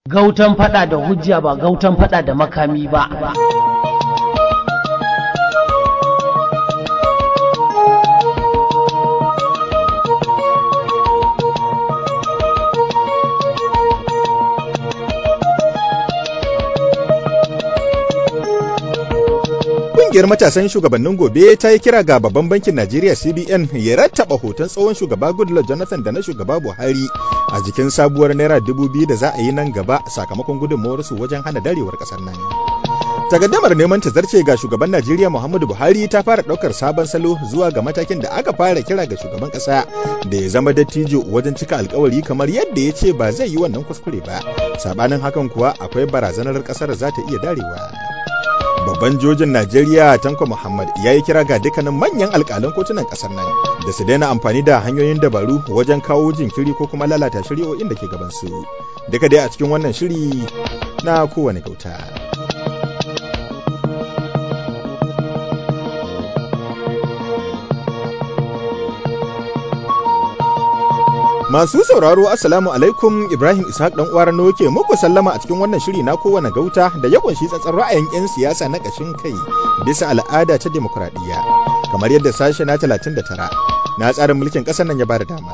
Gautan fada da hujja ba gautan fada da makami ba. Ƙungiyar matasan shugabannin gobe ta yi kira ga babban bankin Najeriya CBN ya rattaba hoton tsohon shugaba Goodluck Jonathan da na shugaba Buhari a jikin sabuwar naira dubu biyu da za a yi nan gaba sakamakon gudunmawarsu wajen hana darewar ƙasar nan. Takaddamar neman ta zarce ga shugaban Najeriya Muhammadu Buhari ta fara ɗaukar sabon salo zuwa ga matakin da aka fara kira ga shugaban ƙasa da ya zama dattijo wajen cika alkawari kamar yadda ya ce ba zai yi wannan kuskure ba. Sabanin hakan kuwa akwai barazanar ƙasar za ta iya darewa. babban jojin Najeriya Tanko Muhammad ya yi kira ga dukkanin manyan alƙalan kotunan ƙasar nan da su daina amfani da hanyoyin dabaru wajen kawo jinkiri ko kuma lalata shari'o'in da ke gabansu. Duka dai a cikin wannan shiri na kowane gauta. Masu sauraro Assalamu alaikum Ibrahim Ishaq dan uwar Rano ke muku sallama a cikin wannan shiri na kowane gauta da ya kunshi tsatsar ra'ayin 'yan siyasa na ƙashin kai bisa al'ada ta demokradiyya kamar yadda sashe na 39 na tsarin mulkin ƙasar nan ya bada dama.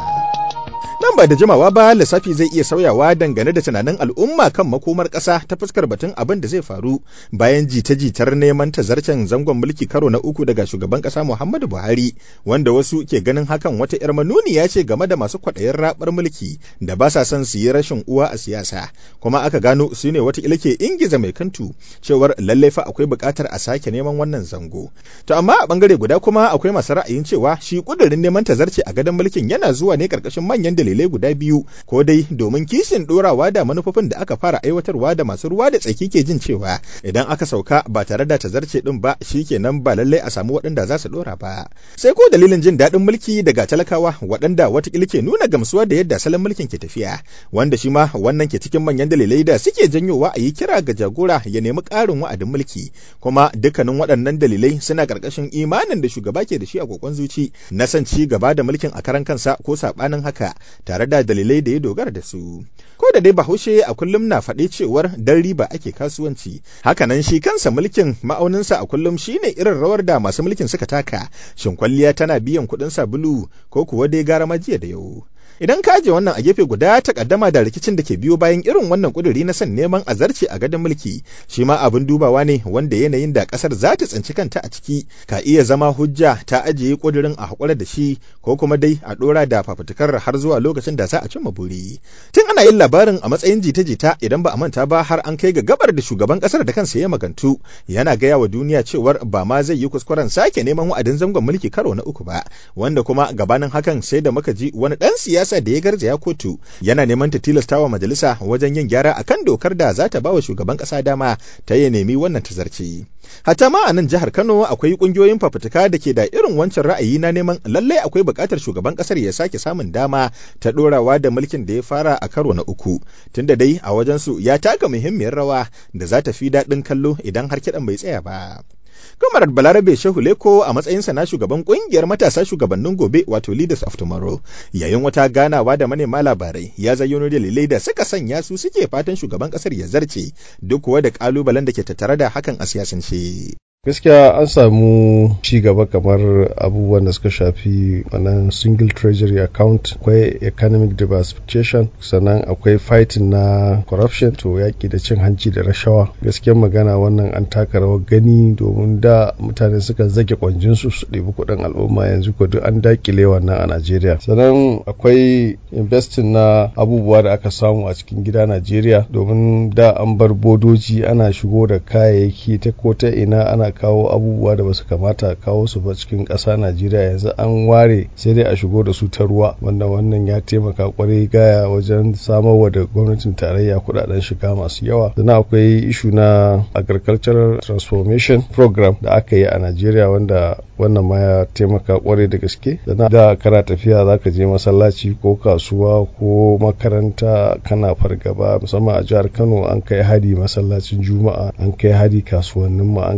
Nan ba da jimawa ba lissafi zai iya sauyawa dangane da tunanin al'umma kan makomar ƙasa ta fuskar batun abin da zai faru bayan jita-jitar neman tazarcen zangon mulki karo na uku daga shugaban ƙasa Muhammadu Buhari wanda wasu ke ganin hakan wata 'yar manuniya ce game da masu kwaɗayin raɓar mulki da ba sa son su yi rashin uwa a siyasa kuma aka gano su ne wata ke ingiza mai kantu cewar lallai fa akwai buƙatar a sake neman wannan zango. To amma a ɓangare guda kuma akwai masu ra'ayin cewa shi ƙudurin neman tazarce a gadon mulkin yana zuwa ne ƙarƙashin manyan dalilai dalilai guda biyu ko dai domin kishin dorawa da manufofin da aka fara aiwatarwa da masu ruwa da tsaki ke jin cewa idan aka sauka ba tare da tazarce din ba shikenan ba lallai a samu waɗanda za su dora ba sai ko dalilin jin daɗin mulki daga talakawa waɗanda watakila ke nuna gamsuwa da yadda salon mulkin ke tafiya wanda shi ma wannan ke cikin manyan dalilai da suke janyowa a yi kira ga jagora ya nemi ƙarin wa'adin mulki kuma dukkanin waɗannan dalilai suna ƙarƙashin imanin da shugaba ke da shi a kokon zuci na son ci gaba da mulkin a karan kansa ko saɓanin haka tare da dalilai da ya dogara da su. Ko da dai Bahaushe a kullum na faɗi cewar dan riba ake kasuwanci, hakanan shi kansa mulkin ma'auninsa a kullum shine irin rawar da masu mulkin suka taka, shin kwalliya tana biyan kuɗin sabulu ko kuwa dai gara majiya da yau. Idan ka aje wannan a gefe guda ta kaddama da rikicin da ke biyo bayan irin wannan kuduri na son neman azarci a gadon mulki, shi ma abin dubawa ne wanda yanayin da kasar za ta tsinci kanta a ciki ka iya zama hujja ta ajiye kudirin a hakura da shi ko kuma dai a dora da fafutukar har zuwa lokacin da za a cimma buri. Tun ana yin labarin a matsayin jita-jita idan ba a manta ba har an kai ga gabar da shugaban kasar da kansa ya magantu yana gaya wa duniya cewar ba ma zai yi kuskuren sake neman wa'adin zangon mulki karo na uku ba wanda kuma gabanin hakan sai da muka ji wani dan siyasa siyasa da ya garzaya kotu yana neman ta tilasta wa majalisa wajen yin gyara akan dokar da za ta ba wa shugaban kasa dama ta ya nemi wannan tazarci. Hata ma a nan jihar Kano akwai kungiyoyin fafutuka da ke da irin wancan ra'ayi na neman lallai akwai buƙatar shugaban ƙasar ya sake samun dama ta ɗorawa da mulkin da ya fara a karo na uku. Tunda dai a wajensu ya taka muhimmiyar rawa da za ta fi daɗin kallo idan har kiɗan bai tsaya ba. Kamarar Balarabe Shehu Leko a matsayinsa na shugaban kungiyar matasa shugabannin gobe wato Leaders of Tomorrow yayin wata ganawa da manema labarai ya zayyano dalilai da suka sanya su suke fatan shugaban kasar ya zarce duk kuwa da kalubalen da ke tattare da hakan a siyasance. gaskiya an samu ci gaba kamar abubuwan da suka shafi wannan single treasury account akwai economic diversification sannan akwai fighting na corruption to yaki da cin hanci da rashawa gaskiyar magana wannan an taka rawar gani domin da mutane suka zage kwanjinsu su ɗebi kuɗin al'umma yanzu ko duk an dakile wannan a najeriya sannan akwai investing na abubuwa da aka samu a cikin gida najeriya domin da an bar bodoji ana shigo da kayayyaki ta ko ta ina ana kawo abubuwa da basu kamata kawo su ba cikin ƙasa Najeriya yanzu an ware sai dai a shigo da su ta ruwa wanda wannan ya taimaka kwarai gaya wajen samarwa da gwamnatin tarayya kudaden shiga masu yawa sannan akwai ishu na agricultural transformation program da aka yi a Najeriya wanda wannan ma ya taimaka kwarai da gaske sannan da kana tafiya zaka je masallaci ko kasuwa ko makaranta kana fargaba musamman a jihar Kano an kai hari masallacin juma'a an kai hari kasuwannin mu an kai hari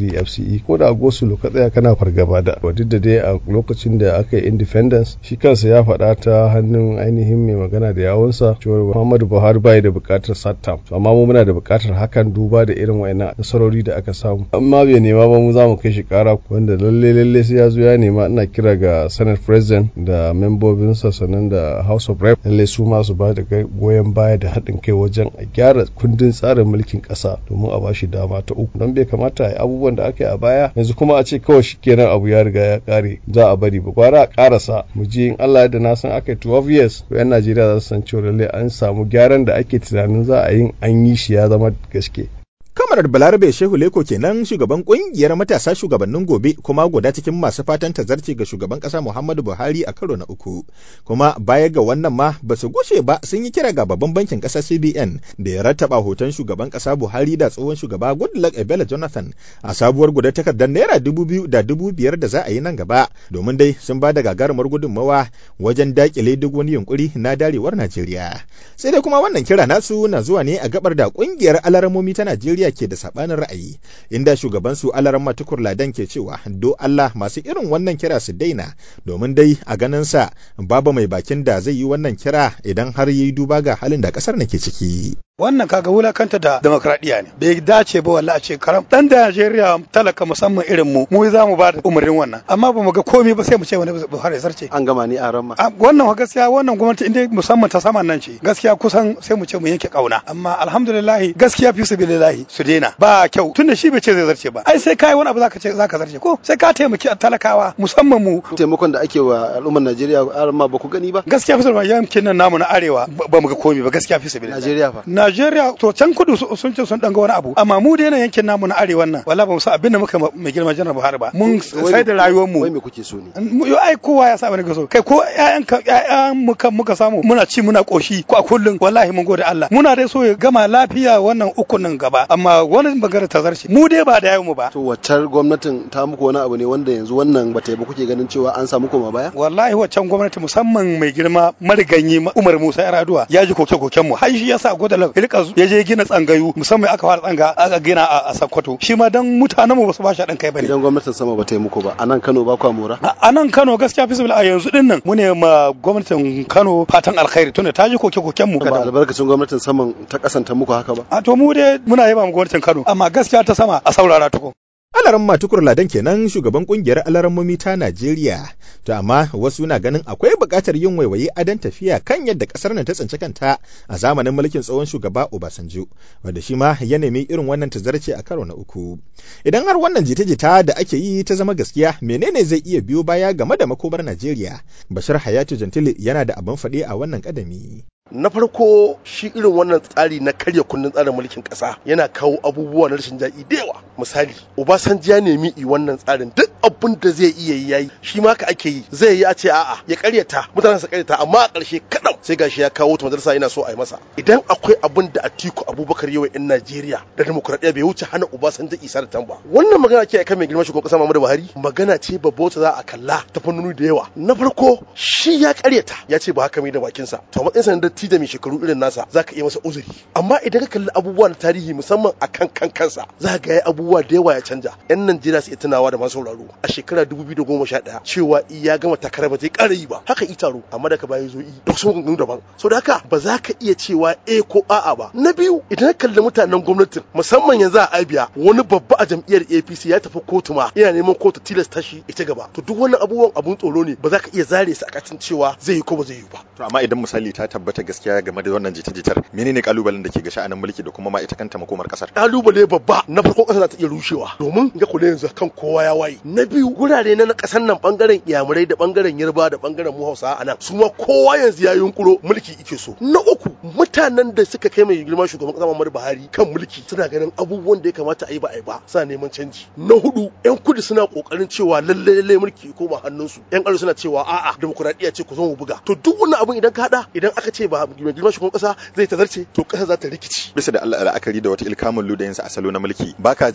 misali fce ko da a gosulo ka tsaya kana fargaba da duk da dai a lokacin da aka yi independence shi kansa ya faɗa ta hannun ainihin mai magana da yawunsa cewa muhammadu buhari bai da buƙatar sattam amma mu muna da buƙatar hakan duba da irin wayannan nasarori da aka samu amma bai nema ba mu za mu kai shi ƙara wanda lalle lalle sai ya zo ya nema ina kira ga senate president da membobinsa sannan da house of rep lalle su ma su ba da goyon baya da haɗin kai wajen a gyara kundin tsarin mulkin ƙasa domin a bashi dama ta uku don bai kamata a yi abubuwan da aka yi a baya yanzu kuma a ce kawai shikenan abu ya riga ya ƙare za a bari ba gwara a ƙarasa mu je in Allah da na san aka yi 12 years to 'yan Najeriya za su san cewa lalle an samu gyaran da ake tunanin za a yi an yi shi ya zama gaske. Kamarar Balarabe Shehu Leko kenan shugaban kungiyar matasa shugabannin gobe kuma guda cikin masu fatan tazarci ga shugaban kasa Muhammadu Buhari a karo na uku. Kuma baya ga wannan ma ba su gushe ba sun yi kira ga babban bankin kasa CBN da ya rattaba hoton shugaban kasa Buhari da tsohon shugaba Goodluck Ebele Jonathan a sabuwar guda takardar naira dubu biyu da dubu biyar da za a yi nan gaba domin dai sun ba da gagarumar gudunmawa wajen dakile duk wani yunkuri na darewar Najeriya. Sai dai kuma wannan kira nasu na zuwa ne a gabar da kungiyar alaramomi ta Najeriya ke da sabanin ra'ayi inda shugaban su alaran matukur ladan ke cewa do Allah masu irin wannan kira su daina domin dai a ganin sa babu mai bakin da zai yi wannan kira idan har yi duba ga halin da kasar nake ciki wannan kaga wulakanta da demokradiya ne bai dace ba wallahi a ce karam dan da Najeriya talaka musamman irin mu mu za mu ba da umarnin wannan amma ba mu ga komai ba sai mu ce wani Buhari sarce an gama ni a ramma wannan gaskiya wannan gwamnati inda musamman ta saman nan ce gaskiya kusan sai mu ce mu yanke kauna amma alhamdulillah gaskiya fi sabilillah su daina ba kyau tunda shi bai ce zai zarce ba ai sai kai wani abu zaka ce zaka zarce ko sai ka taimaki talakawa musamman mu taimakon da ake wa al'ummar Najeriya ramma ba ku gani ba gaskiya fi sabilillah yankin nan namu na arewa ba mu ga komai ba gaskiya fi sabilillah Najeriya fa Najeriya to can kudu sun ce sun danga wani abu amma mu da yankin namu na arewan nan wala ba mu san abin da muka mai girma janar Buhari ba mun sai da rayuwar mu wai me kuke so ne yo ai kowa ya sa bane so kai ko ƴaƴan ka ƴaƴan muka muka samu muna ci muna koshi ko a kullun wallahi mun gode Allah muna dai so ya gama lafiya wannan ukun nan gaba amma wani bangare ta zarce mu dai ba da yayin mu ba to waccar gwamnatin ta muku wani abu ne wanda yanzu wannan bata yi ba kuke ganin cewa an samu koma baya wallahi waccan gwamnati musamman mai girma mariganyi Umar Musa Yar'adua ya ji koke koken mu har shi yasa godalan rika ya je gina tsangayu musamman aka fara tsanga aka gina a Sokoto shi ma dan mutanen mu basu ba shi dan kai bane idan gwamnatin sama ba ta yi muku ba a nan Kano ba kwa mora a nan Kano gaskiya fi a yanzu din nan mu ne ma gwamnatin Kano fatan alkhairi tunda ta ji koke koken mu ba albarkacin gwamnatin saman ta kasanta muku haka ba a to mu dai muna yaba mu gwamnatin Kano amma gaskiya ta sama a saurara tuko Alaran Matukur Ladan kenan shugaban kungiyar alarammomi ta Najeriya. To amma wasu na ganin akwai buƙatar yin waiwaye adon tafiya kan yadda ƙasar nan ta tsinci kanta a zamanin mulkin tsohon shugaba Obasanjo, wanda shi ma ya nemi irin wannan tazarce a karo na uku. Idan har wannan jita-jita da ake yi ta zama gaskiya, menene zai iya biyo baya game da makomar Najeriya? Bashir Hayatu Jantili yana da abin faɗi a wannan ƙadami. na farko shi irin wannan tsari na karya kundin tsarin mulkin kasa yana kawo abubuwa na rashin daɗi da yawa misali obasanjo ya nemi i wannan tsarin duk abin da zai iya yi yayi shi ma ka ake yi zai yi a ce a'a ya karyata mutanen su karyata amma a ƙarshe kaɗan sai gashi ya kawo ta majalisa yana so a yi masa idan akwai abin da Atiku Abubakar yawa in Najeriya da demokuraɗiyya bai wuce hana Obasanjo isa da tamba wannan magana ke kan mai girma shugaban kasa Muhammadu Buhari magana ce babba wacce za a kalla ta fannoni da yawa na farko shi ya karyata ya ce ba haka mai da bakinsa to matsayin sa datti da mai shekaru irin nasa za ka iya masa uzuri amma idan ka kalli abubuwa na tarihi musamman a kan kan kansa za ka ga abubuwa da yawa ya canja yan Najeriya su iya tunawa da masu sauraro a shekara 2011 cewa ya gama takarar ba zai ƙara yi ba haka i taro amma daga baya zo yi da wasu maganganu daban so da haka ba za ka iya cewa eh ko a'a ba na biyu idan ka kalli mutanen gwamnatin musamman yanzu a Abia wani babba a jam'iyyar APC ya tafi kotu ma yana neman kotu tilasta shi ita gaba to duk wannan abubuwan abun tsoro ne ba za ka iya zare su a kacin cewa zai yi ko ba zai yi ba To amma idan misali ta tabbata gaskiya game da wannan jita-jitar menene kalubalen da ke ga sha'anin mulki da kuma ma ita kanta makomar kasar? kalubale babba na farko kasar za ta iya rushewa domin ga kula yanzu kan kowa ya waye na biyu gurare na kasar nan bangaren iyamurai da bangaren yarba da bangaren mu hausa a nan su ma kowa yanzu ya yunkuro mulki ike so na uku mutanen da suka kai mai girma shugaban kasa Muhammadu Buhari kan mulki suna ganin abubuwan da ya kamata a yi ba a yi ba suna neman canji na hudu yan kudu suna kokarin cewa lalle lalle mulki ya koma hannunsu yan arewa suna cewa a'a demokuraɗiyya ce ku zo mu buga to duk wannan abun idan ka hada idan aka ce ba mai girma shugaban kasa zai tazarce to kasa za ta rikici Bisa da Allah la'akari da wata ilkamun ludayinsa a salo na mulki baka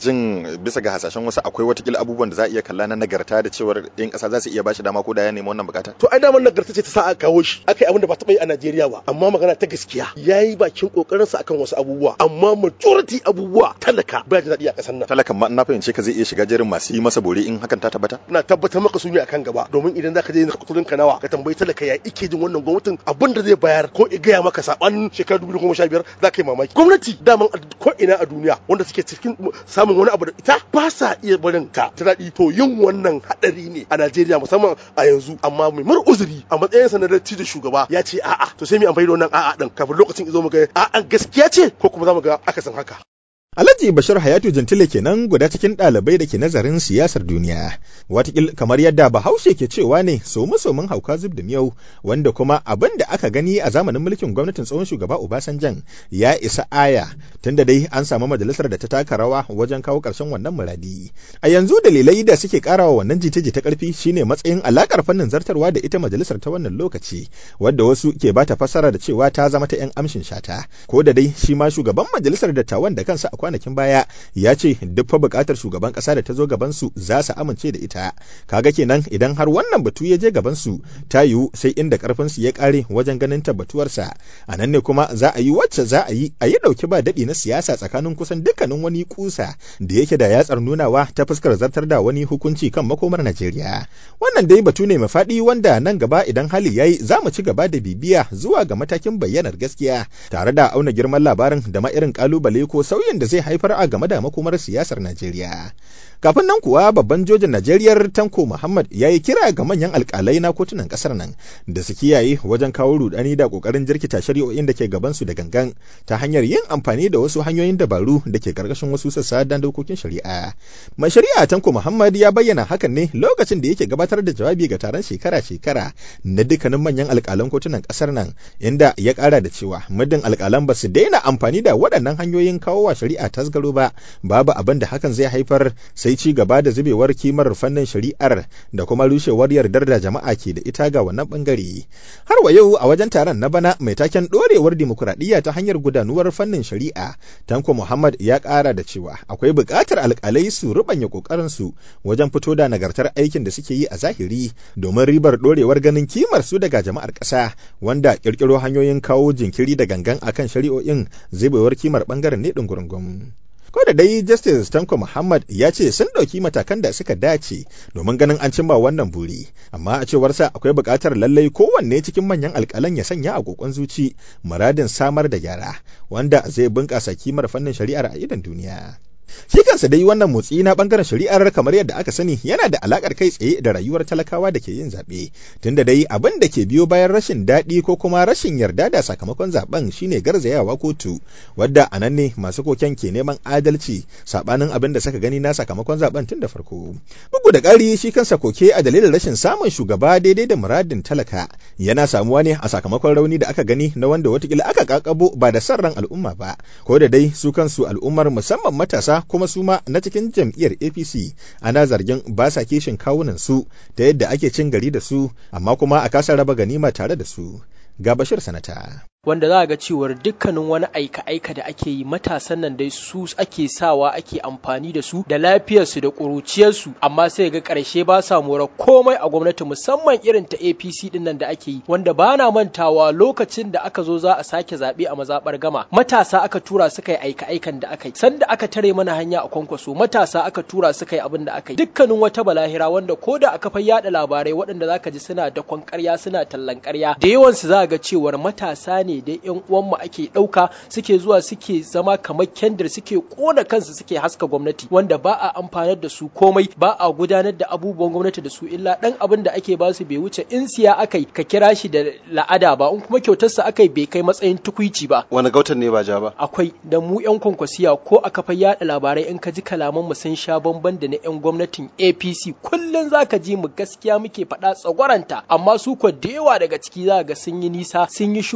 jin bisa ga hasashen wasu akwai watakila abubuwan da za a iya kalla na nagarta da cewar yan kasa za su iya bashi dama ko da ya nemi wannan bukata to ai daman nagarta ce ta sa aka kawo shi aka yi abin da ba taɓa yi a Najeriya ba amma magana ta gaskiya yayi bakin kokarin sa akan wasu abubuwa amma majority abubuwa talaka ba jin daɗi a ƙasar nan talakan ma na fahimce ka zai iya shiga jerin masu yi masa bore in hakan ta tabbata ina tabbatar maka su ne akan gaba domin idan zaka je kudin ka nawa ka tambayi talaka ya ike jin wannan gwamnatin abin da zai bayar ko i gaya maka sabanin shekarar 2015 za ka yi mamaki gwamnati daman ko ina a duniya wanda suke cikin samun wani abu da ita ba sa iya barin ta ta daɗi to yin wannan haɗari ne a Najeriya musamman a yanzu amma mai mar uzuri a matsayin sa na datti da shugaba ya ce a'a to sai mu amfani da wannan a'a din kafin lokacin izo mu ga a'a gaskiya ce ko kuma za mu ga akasin haka Alhaji Bashir Hayatu Jantile kenan guda cikin ɗalibai da ke nazarin siyasar duniya. Watakil kamar yadda Bahaushe ke cewa ne somu somun hauka zub da miyau wanda kuma abin da aka gani a zamanin mulkin gwamnatin tsohon shugaba Obasanjan ya isa aya tunda dai an samu majalisar da ta taka rawa wajen kawo ƙarshen wannan muradi. A yanzu dalilai da suke karawa wannan jita-jita ƙarfi shine matsayin alakar fannin zartarwa da ita majalisar ta wannan lokaci wadda wasu ke bata fassara da cewa ta zama ta 'yan amshin shata ko da dai shi ma shugaban majalisar dattawan da kansa kwanakin baya ya ce duk fa bukatar shugaban kasa da ta zo gaban su za su amince da ita kaga kenan idan har wannan batu ya je gaban su ta yiwu sai inda karfin su ya kare wajen ganin tabbatuwarsa a nan ne kuma za a yi wacce za a yi a yi dauki ba dadi na siyasa tsakanin kusan dukkanin wani kusa da yake da yatsar nunawa ta fuskar zartar da wani hukunci kan makomar Najeriya wannan dai batu ne mafaɗi wanda nan gaba idan hali yayi za mu ci gaba da bibiya zuwa ga matakin bayyanar gaskiya tare da auna girman labarin da ma irin kalubale ko sauyin da zai haifar a game da makomar siyasar Najeriya. Kafin nan kuwa babban jojin Najeriya Tanko Muhammad ya yi kira ga manyan alkalai na kotunan kasar nan da su kiyaye wajen kawo rudani da kokarin jirkita shari'o'in da ke gabansu da gangan ta hanyar yin amfani da wasu hanyoyin dabaru da ke karkashin wasu sassa dan dokokin shari'a. Mai shari'a Tanko Muhammad ya bayyana hakan ne lokacin da yake gabatar da jawabi ga taron shekara-shekara na dukkanin manyan alkalan kotunan kasar nan inda ya kara da cewa muddin alkalan ba su daina amfani da waɗannan hanyoyin kawo wa shari'a tasgaro ba babu abin da hakan zai haifar sai ci gaba da zubewar kimar fannin shari'ar da kuma rushewar yardar da jama'a ke da ita ga wannan bangare har wa yau a wajen taron na bana mai taken dorewar dimokuraɗiyya ta hanyar gudanuwar fannin shari'a tanko muhammad ya ƙara da cewa akwai buƙatar alƙalai su rubanya ƙoƙarin su wajen fito da nagartar aikin da suke yi a zahiri domin ribar dorewar ganin kimar su daga jama'ar ƙasa wanda ƙirƙiro hanyoyin kawo jinkiri da gangan akan shari'o'in zubewar kimar bangaren ne ɗungurungun. ko da dai justice tanko muhammad ya ce sun ɗauki matakan da suka dace domin ganin an cimma wannan buri amma a cewarsa akwai buƙatar lallai kowanne cikin manyan alƙalan ya sanya a kokon zuci muradin samar da gyara wanda zai bunƙasa kimar fannin shari'ar a idon duniya Shi kansa dai wannan motsi na bangaren shari'ar kamar yadda aka sani yana da alakar kai tsaye da rayuwar talakawa da ke yin zaɓe. Tunda dai abin da ke biyo bayan rashin daɗi ko kuma rashin yarda da sakamakon zaben shine garzayawa kotu, wadda a nan ne masu koken ke neman adalci saɓanin abin da suka gani na sakamakon zaben tun da farko. Bugu da ƙari shi kansa koke a dalilin rashin samun shugaba daidai da muradin talaka yana samuwa ne a sakamakon rauni da aka gani na wanda watakila aka kakabo ba da son ran al'umma ba. Ko da dai su kansu al'ummar musamman matasa kuma su ma na cikin jam'iyyar APC ana zargin ba sa kishin kawunan su ta yadda ake cin gari da su amma kuma a kasa raba ganima tare da su. Ga Bashir Sanata. wanda za a ga cewar dukkanin wani aika-aika da ake yi matasan nan dai su ake sawa ake amfani da su da lafiyarsu da ƙuruciyarsu amma sai ga ƙarshe ba sa mora komai a gwamnati musamman irin ta APC din nan da ake yi wanda ba na mantawa lokacin da aka zo za a sake zaɓe a mazaɓar gama matasa aka tura suka yi aika-aikan da aka yi sanda aka tare mana hanya a kwankwaso matasa aka tura suka yi abin da aka yi dukkanin wata balahira wanda ko da aka fai yada labarai waɗanda zaka ji suna dakon ƙarya suna tallan ƙarya da yawansu za ga cewar matasa ne ne dai yan uwanmu ake ɗauka suke zuwa suke zama kamar kendir suke ƙona kansu suke haska gwamnati wanda ba a amfanar da su komai ba a gudanar da abubuwan gwamnati da su illa ɗan abin da ake ba su bai wuce in siya akai ka kira shi da la'ada ba in kuma kyautarsa akai bai kai matsayin tukuici ba wani gautan ne ba ja ba akwai da mu yan kwankwasiya ko a kafa yada labarai in ka ji kalaman mu sun sha bamban da na yan gwamnatin APC kullun zaka ji mu gaskiya muke faɗa tsagwaranta amma su ko da yawa daga ciki za ga sun yi nisa sun yi shuhura gani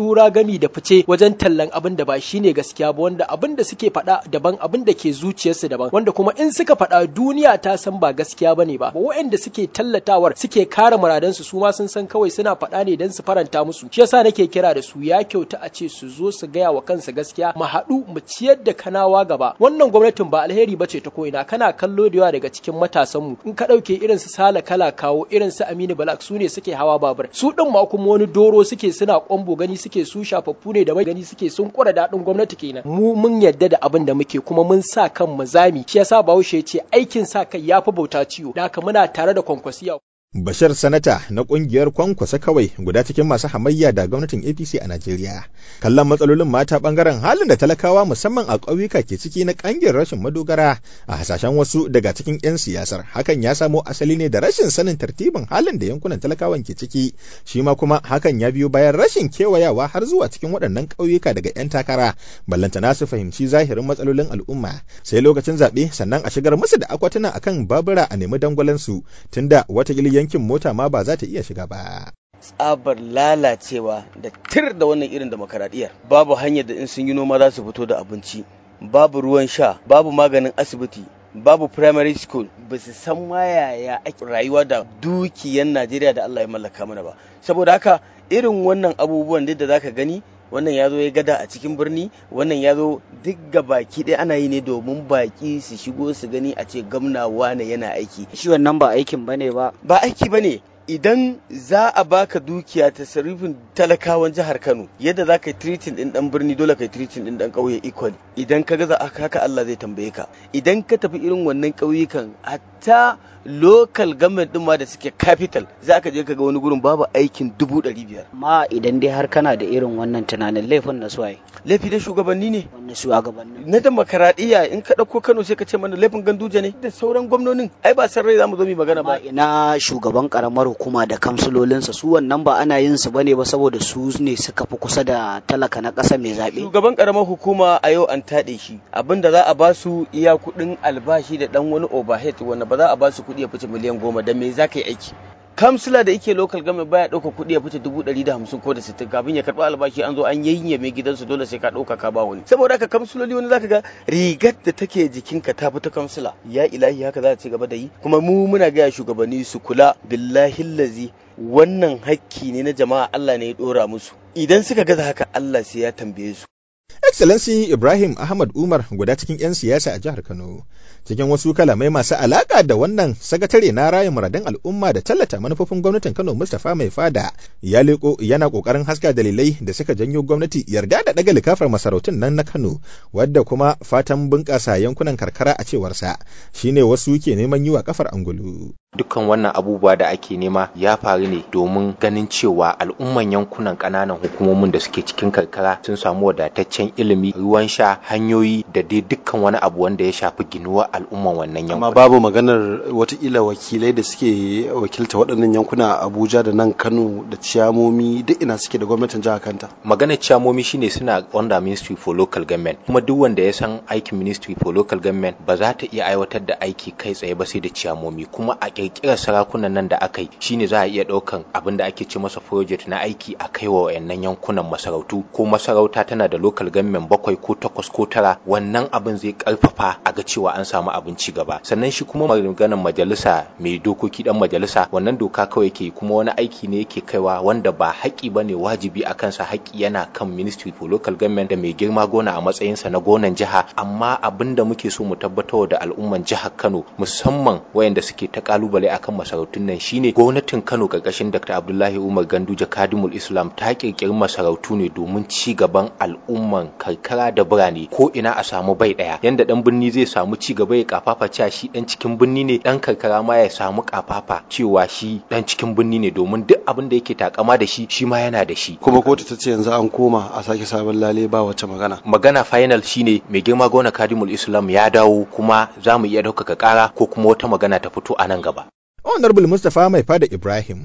gami da fice wajen tallan abin da ba shine gaskiya ba wanda abin da suke faɗa daban abin da ke zuciyarsu daban wanda kuma in suka faɗa duniya ta san ba gaskiya bane ba waɗanda suke tallatawar suke kare muradansu su ma sun san kawai suna faɗa ne don su faranta musu shi yasa nake kira da su ya kyauta a ce su zo su gaya wa kansu gaskiya mu haɗu mu ciyar da kanawa gaba wannan gwamnatin ba alheri ba ce ta ko'ina kana kallo da yawa daga cikin matasanmu in ka ɗauke irin su sala kala kawo irin su aminu balak su ne suke hawa babur su ɗin ma kuma wani doro suke suna kwambo gani suke su shafaffu ne da mai gani suke sun kura daɗin gwamnati kenan mu mun yadda da abin da muke kuma mun sa kan mu zami shi yasa bahaushe ya ce aikin sa kai yafi bauta ciwo da haka muna tare da kwankwasiya Bashar Sanata na kungiyar kwankwasa kawai guda cikin masu hamayya da gwamnatin APC a Najeriya. Kallon matsalolin mata bangaren halin da talakawa musamman a ƙauyuka ke ciki na ƙangin rashin madogara a hasashen wasu daga cikin 'yan siyasar. Hakan ya samo asali ne da rashin sanin tartibin halin da yankunan talakawan ke ciki. Shi ma kuma hakan ya biyo bayan rashin kewayawa har zuwa cikin waɗannan ƙauyuka daga 'yan takara. Ballantana su fahimci zahirin matsalolin al'umma. Sai lokacin zaɓe sannan a shigar musu da akwatuna akan babura a nemi dangwalansu tunda wata yankin mota ma ba za ta iya shiga ba. tsabar lalacewa da tir da wannan irin demokaradiyyar babu hanyar da in sun yi noma za su fito da abinci babu ruwan sha babu maganin asibiti babu primary school ba su san ma yaya ake rayuwa da dukiyan najeriya da allah ya mallaka mana ba saboda haka irin wannan abubuwan da zaka gani wannan ya zo ya gada a cikin birni wannan ya zo duk ga baki ɗaya ana yi ne domin baki su shigo su gani a ce gamna wane yana aiki shi wannan ba aikin bane ba ba aiki bane idan za a baka dukiya ta sarrafin talakawan jihar Kano yadda za ka yi tiritin din dan birni dole ka yi tiritin din dan ƙauye equally idan ka gaza haka Allah zai tambaye ka idan ka tafi irin wannan ƙauyukan hatta local government din ma da suke capital za ka je ka ga wani gurin babu aikin dubu ɗari biyar. ma idan dai har kana da irin wannan tunanin laifin na suwaye laifi da shugabanni ne wannan shugabanni na demokaradiyya in ka ɗauko Kano sai ka ce mana laifin ganduje ne da sauran gwamnonin ai ba san rai za mu zo mu magana ba ina shugaban karamar hukuma da kamsulolinsa su wannan ba ana yin su bane ba saboda su ne suka fi kusa da talaka na ƙasa mai zaɓe shugaban karamar hukuma a yau an taɗe shi abinda za a ba su iya kuɗin albashi da ɗan wani overhead wanda ba za a ba su kuɗi ya fice miliyan goma da me za ka yi aiki kamsila da yake local government baya ɗauka kuɗi ya fice dubu ɗari da hamsin ko da sittin kafin ya karɓi albashi an zo an yayye mai gidansu dole sai ka ɗauka ka ba wani saboda haka kamsiloli wani zaka ga rigar da take jikinka ta fi ta kamsila ya ilahi haka za a ci gaba da yi kuma mu muna gaya shugabanni su kula billahi lazi wannan hakki ne na jama'a Allah ne ya ɗora musu idan suka gaza haka Allah sai ya tambaye su Excellency Ibrahim Ahmad Umar guda cikin 'yan siyasa a jihar Kano. Cikin wasu kalamai masu alaƙa da wannan sakatare na rayin muradan al'umma da tallata manufofin gwamnatin Kano Mustapha Mai Fada ya leko yana ƙoƙarin haska dalilai da suka janyo gwamnati yarda da ɗaga likafar masarautun nan na Kano wadda kuma fatan bunƙasa yankunan karkara a cewarsa shine wasu ke neman yi wa kafar angulu. dukkan wannan abubuwa da ake nema ya faru ne domin ganin cewa al'umman yankunan ƙananan hukumomin da suke cikin karkara sun samu wadataccen ilimi ruwan sha hanyoyi da dai dukkan wani abu wanda ya shafi ginuwar al'umman wannan amma yankunan babu maganar watakila wakilai da suke wakilta waɗannan yankuna a abuja da nan kano da ciyamomi duk ina suke da gwamnatin jihar kanta maganar ciyamomi shine suna under ministry for local government kuma duk wanda ya san aikin ministry for local government ba za ta iya aiwatar da aiki kai tsaye ba sai da ciyamomi kuma a kirkirar sarakunan nan da aka yi shine za a iya ɗaukan abin da ake ce masa project na aiki a kai wa wayannan yankunan masarautu ko masarauta tana da local government bakwai ko takwas ko tara wannan abin zai karfafa a ga cewa an samu abin ci gaba sannan shi kuma maganar majalisa mai dokoki dan majalisa wannan doka kawai ke kuma wani aiki ne yake kaiwa wanda ba haƙi bane wajibi a kansa haƙi yana kan ministry for local government da mai girma gona a matsayinsa na gonan jiha amma abin da muke so mu tabbatar da al'umman jihar Kano musamman wayanda suke ta kalubale akan masarautun nan shine gwamnatin Kano karkashin Dr. Abdullahi Umar Ganduje Kadimul Islam ta kirkiri masarautu ne domin ci gaban al'umman karkara da birane ko ina a samu bai daya yanda dan birni zai samu ci gaba ya kafafa cewa shi dan cikin birni ne dan karkara ma ya samu kafafa cewa shi dan cikin birni ne domin duk abin da yake takama da shi shi ma yana da shi kuma kotu ta ce yanzu an koma a sake sabon lale ba wacce magana magana final shine mai girma gona Kadimul Islam ya dawo kuma za mu iya ɗaukaka ƙara ko kuma wata magana ta fito a nan gaba Honorable Mustapha Mai Fada Ibrahim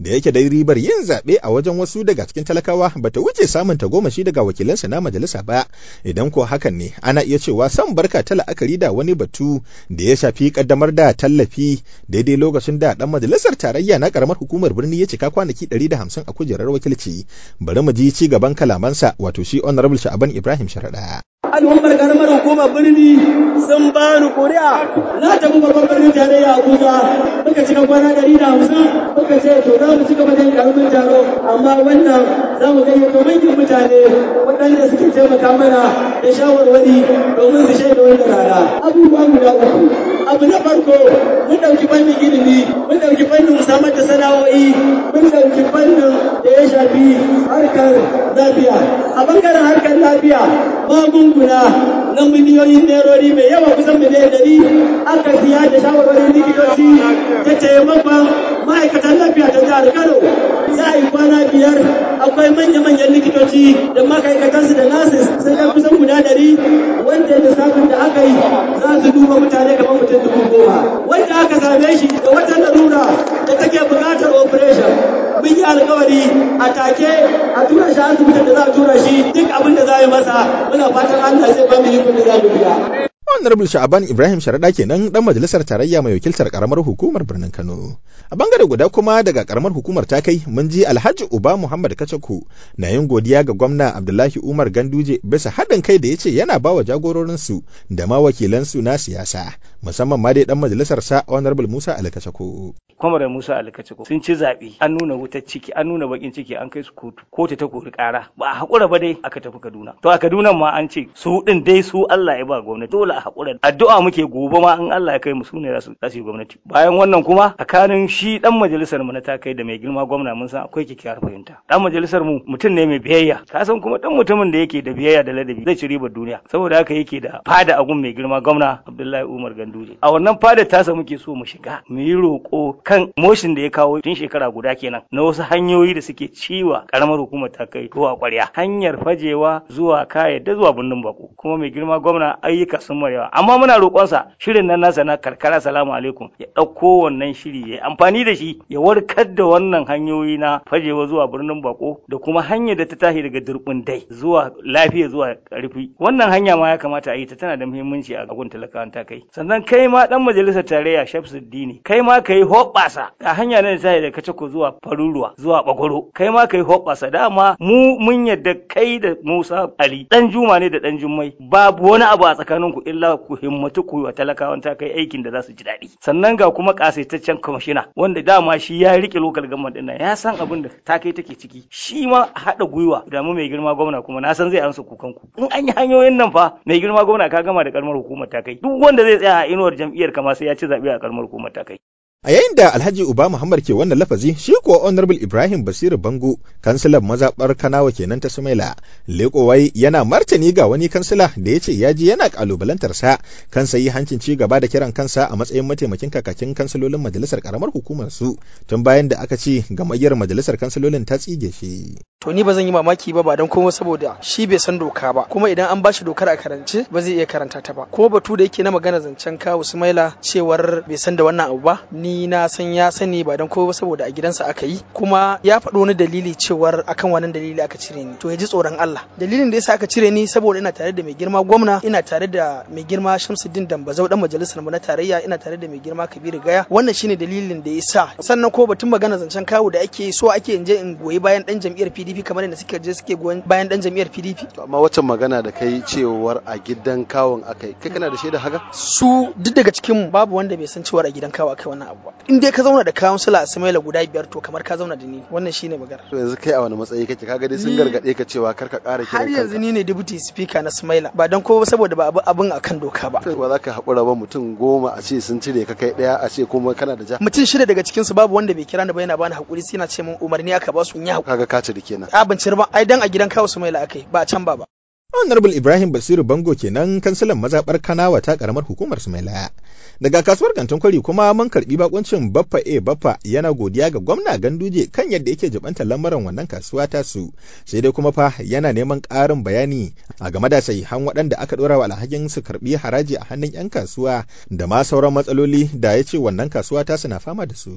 da yake dai ribar yin zaɓe a wajen wasu daga cikin talakawa bata wuce samun tagomashi daga wakilansa na majalisa ba idan ko hakan ne ana iya cewa san barka ta la'akari da wani batu da ya shafi kaddamar da tallafi daidai lokacin da dan majalisar tarayya na karamar hukumar birni ya cika kwanaki 150 a kujerar wakilci bari mu ji ci gaban kalamansa wato shi honorable sha'aban ibrahim sharaɗa al'ummar karamar hukumar birni sun ba ni kuri'a na tafi babban birnin tarayya abuja muka cika kwana ɗari da hamsin muka ce to za mu ci gaba da karamin taro amma wannan za mu gayyato manyan mutane waɗanda suke taimaka mana da shawarwari domin su shaida wannan rana abubuwa guda uku abu na farko mun ɗauki fannin ilimi mun ɗauki fannin samar da sana'o'i mun ɗauki fannin da ya shafi harkar lafiya a bangaren harkar lafiya magunguna na miliyoyin nerori mai yawa kusan miliyan ɗari aka siya da shawarwarin likitoci da taimakon ma'aikatan lafiya ta jihar Kano za a yi kwana biyar akwai manya-manyan likitoci da ma'aikatansu da nasis sun kai kusan guda ɗari wanda lissafin da aka yi za su duba mutane kamar mutum dubu goma wanda aka same shi da wata larura da take buƙatar operation mun yi alkawari a take a tura shi asibitin da za a tura shi duk abin da za a yi masa muna fatan Allah zai ba mu yi da za mu biya. Honorable Sha'aban Ibrahim Sharaɗa kenan dan majalisar tarayya mai wakiltar karamar hukumar birnin Kano. A bangare guda kuma daga karamar hukumar ta kai mun ji Alhaji Uba Muhammad Kacaku na yin godiya ga gwamna Abdullahi Umar Ganduje bisa haɗin kai da ya ce yana ba wa jagororinsu da ma wakilansu na siyasa musamman ma dai dan majalisar sa Honorable Musa Ali Kacaku. Kwamar Musa Ali Kacaku sun ci zaɓe an nuna wutar ciki an nuna bakin ciki an kai su kotu kotu ta kori ƙara ba a haƙura ba dai aka tafi Kaduna. To a Kaduna ma an ce su ɗin dai su Allah ya ba gwamnati dole a haƙura addu'a muke gobe ma in Allah ya kai mu sune za su yi gwamnati bayan wannan kuma tsakanin shi dan majalisar mu na takai da mai girma gwamna mun san akwai kyakkyawar fahimta dan majalisar mu mutum ne mai biyayya ka san kuma dan mutumin da yake da biyayya da ladabi zai ci ribar duniya saboda haka yake da fada agun mai girma gwamna Abdullahi Umar Ganduje a wannan fada tasa muke so mu shiga mu yi roƙo kan motion da ya kawo tun shekara guda kenan na wasu hanyoyi da suke ciwa karamar hukumar takai ruwa ƙwarya hanyar fajewa zuwa kayadda zuwa birnin bako kuma mai girma gwamna ayyuka sun marewa amma muna roƙonsa shirin nan nasa na karkara salamu alaikum ya ɗauko wannan shiri ya amfani da shi ya warkar da wannan hanyoyi na fajewa zuwa birnin bako da kuma hanyar da ta tashi daga durbin dai zuwa lafiya zuwa karfi wannan hanya ma ya kamata a yi ta tana da muhimmanci a gun talakawan ta kai sannan kai ma dan majalisar tarayya Shamsuddini kai ma kai hoɓɓasa ga hanya ne ta da kacako zuwa faruruwa zuwa bagoro kai ma kai hoɓɓasa dama mu mun yadda kai da Musa Ali dan Juma ne da dan Jummai babu wani abu a tsakaninku illa ku himmatu ku wa talakawan ta kai aikin da za su ji daɗi sannan ga kuma kasaitaccen kwamishina wanda dama shi ya rike lokal government ɗin ya san abin da ta kai take ciki shi ma haɗa gwiwa da mu mai girma gwamna kuma na san zai amsa kukan ku in an yi hanyoyin nan fa mai girma gwamna ka gama da karamar hukumar ta kai duk wanda zai tsaya a inuwar jam'iyyar kama sai ya ci zaɓe a karamar hukumar ta kai A yayin da Alhaji Uba Muhammad ke wannan lafazi, shi kuwa Honorable Ibrahim Basiru Bango, kansilan mazaɓar Kanawa kenan ta Sumaila, Lekowai yana martani ga wani kansila da ya ce ya ji yana ƙalubalantar sa kan sayi hancin ci gaba da kiran kansa a matsayin mataimakin kakakin kansilolin majalisar karamar hukumar su tun bayan da aka ce gamayyar majalisar kansilolin ta tsige shi. To ni ba zan yi mamaki ba ba don komai saboda shi bai san doka ba kuma idan an bashi dokar a karance ba zai iya karanta ta ba kuma batu da yake na magana zancen kawo Sumaila cewar bai san da wannan abu ba ni na san ya sani ba don komai ba saboda a gidansa aka yi kuma ya faɗo wani dalili cewar akan wannan dalili aka cire ni to ya ji tsoron Allah dalilin da yasa aka cire ni saboda ina tare da mai girma gwamna ina tare da mai girma Shamsuddin Dambazau dan majalisar mu na tarayya ina tare da mai girma Kabiru Gaya wannan shine dalilin da yasa sannan ko batun magana zancen kawo da ake so ake in je in goyi bayan dan jam'iyyar PDP kamar yadda suke je suke goyon bayan dan jam'iyyar PDP amma waccan magana da kai cewar a gidan kawon akai kai kana da shaida haka su duk daga cikin babu wanda bai san cewar a gidan kawo akai wannan abu ba in dai ka zauna da kawunsula a Samaila guda biyar to kamar ka zauna da ni wannan shine magana to yanzu kai a wani matsayi kake kaga dai sun gargade ka cewa kar ka ƙara kiran har yanzu ni ne deputy speaker na Samaila ba dan ko saboda ba abin akan doka ba ba za ka haƙura ba mutum goma a ce sun cire ka kai ɗaya a ce kuma kana da ja mutum shida daga cikin su babu wanda bai kira ni ba yana bani hakuri sai yana ce min umarni aka ba su in yi hakuri kaga ka cire kenan a ban cire ba ai dan a gidan kawo Samaila akai ba a can ba ba Honorable Ibrahim Basiru Bango kenan kansilan mazaɓar Kanawa ta ƙaramar hukumar Sumaila. Daga kasuwar kantin kwari kuma mun karɓi bakuncin Baffa A Baffa yana godiya ga gwamna Ganduje kan yadda yake jibantar lamarin wannan kasuwa ta su. Sai dai kuma fa yana neman ƙarin bayani a game da sahihan waɗanda aka ɗora wa alhakin su karɓi haraji a hannun 'yan kasuwa da ma sauran matsaloli da ya ce wannan kasuwa ta suna fama da su.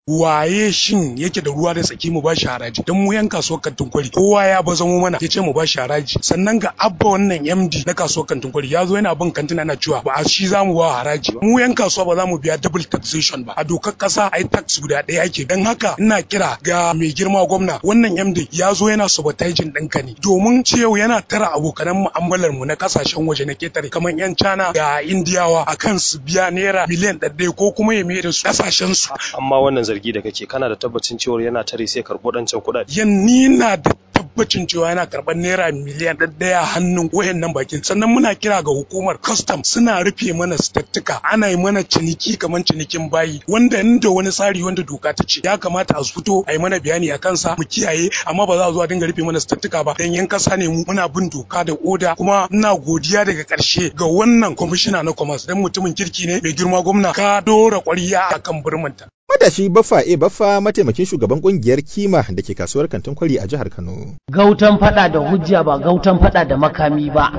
waye shin yake da ruwa da tsaki mu bashi haraji dan mu yan kasuwar kantin kwari kowa ya baza mu mana yace mu bashi haraji sannan ga abba wannan MD na kasuwar kantin kwari ya zo yana bin kantina na cewa ba shi za mu ba haraji ba mu yan kasuwa ba za mu biya double taxation ba a dokar kasa ai tax guda ɗaya ake dan haka ina kira ga mai girma gwamna wannan MD ya zo yana sabotaging ɗinka ne domin cewa yana tara abokanan mu'amalar mu na kasashen waje na ketare kamar yan China ga Indiyawa akan su biya naira miliyan ɗaɗɗaya ko kuma ya mai da su kasashen su amma wannan zargi da kake kana da tabbacin cewa yana tare sai karɓo ɗancan kuɗaɗe yan ni na da tabbacin cewa yana karɓar naira miliyan ɗaya hannun wayannan bakin sannan muna kira ga hukumar custom suna rufe mana stattuka ana yi mana ciniki kamar cinikin bayi wanda inda wani tsari wanda doka ta ce ya kamata a fito a yi mana bayani a kansa mu kiyaye amma ba za a zo a dinga rufe mana stattuka ba dan yan kasa ne mu muna bin doka da oda kuma ina godiya daga ƙarshe ga wannan kwamishina na commerce dan mutumin kirki ne mai girma gwamna ka dora ƙwarya akan birminta Matashi Baffa E Baffa mataimakin shugaban kungiyar Kima da ke kasuwar kantin kwari a jihar Kano. Gautan fada da hujja ba gautan fada da makami ba.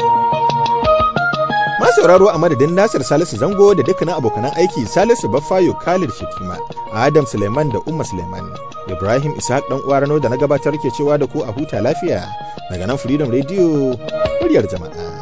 sauraro a madadin Nasir Salisu Zango da dukkanin abokanan aiki Salisu Baffayo Khalid Shetima, Adam Suleiman da Umma Suleiman, Ibrahim Ishaq dan uwa Rano da na gabatar ke cewa da ku a huta lafiya daga nan Freedom Radio muryar jama'a.